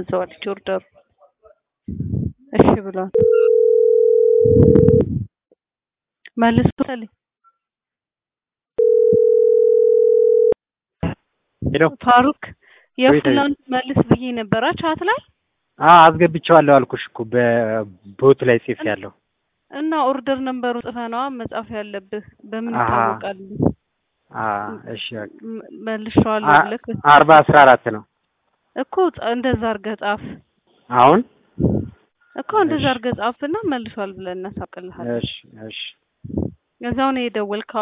አዘዋለች ኦርደሩ። እሺ ብሏል። መልሶታል። ሄሎ ፋሩክ ወይ የፍላን መልስ ብዬ ነበራ ቻት ላይ አ አስገብቼዋለሁ አልኩሽ እኮ በቦት ላይ ጽፍ ያለው እና ኦርደር ነምበሩ ጽፈነዋ መጻፍ ያለብህ በምን አሃ። ይታወቃል? አ እሺ በቃ ም- መልሼዋለሁ አ- ብለህ አርባ አስራ አራት ነው እኮ ጻ- እንደዛ አድርገህ ጻፍ አሁን እኮ እንደዛ እሺ። አድርገህ ጻፍና መልሷል ብለን እናሳውቅልሃለን። እሺ እሺ እዛው ነው የደወልከው